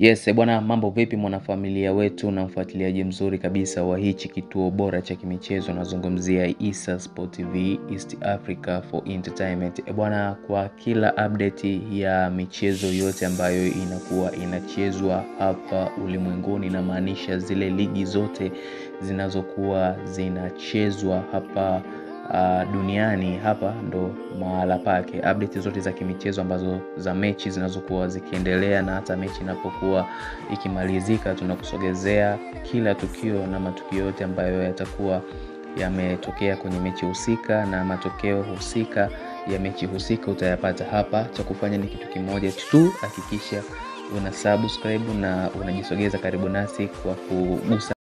Yes, bwana mambo vipi mwanafamilia wetu na mfuatiliaji mzuri kabisa wa hichi kituo bora cha kimichezo nazungumzia Issa Sport TV East Africa for Entertainment. E bwana, kwa kila update ya michezo yote ambayo inakuwa inachezwa hapa ulimwenguni, inamaanisha zile ligi zote zinazokuwa zinachezwa hapa uh, duniani hapa ndo mahala pake. Update zote za kimichezo ambazo za mechi zinazokuwa zikiendelea na hata mechi inapokuwa ikimalizika, tunakusogezea kila tukio na matukio yote ambayo yatakuwa yametokea kwenye mechi husika na matokeo husika ya mechi husika utayapata hapa. Cha kufanya ni kitu kimoja tu, hakikisha una subscribe na unajisogeza karibu nasi kwa kugusa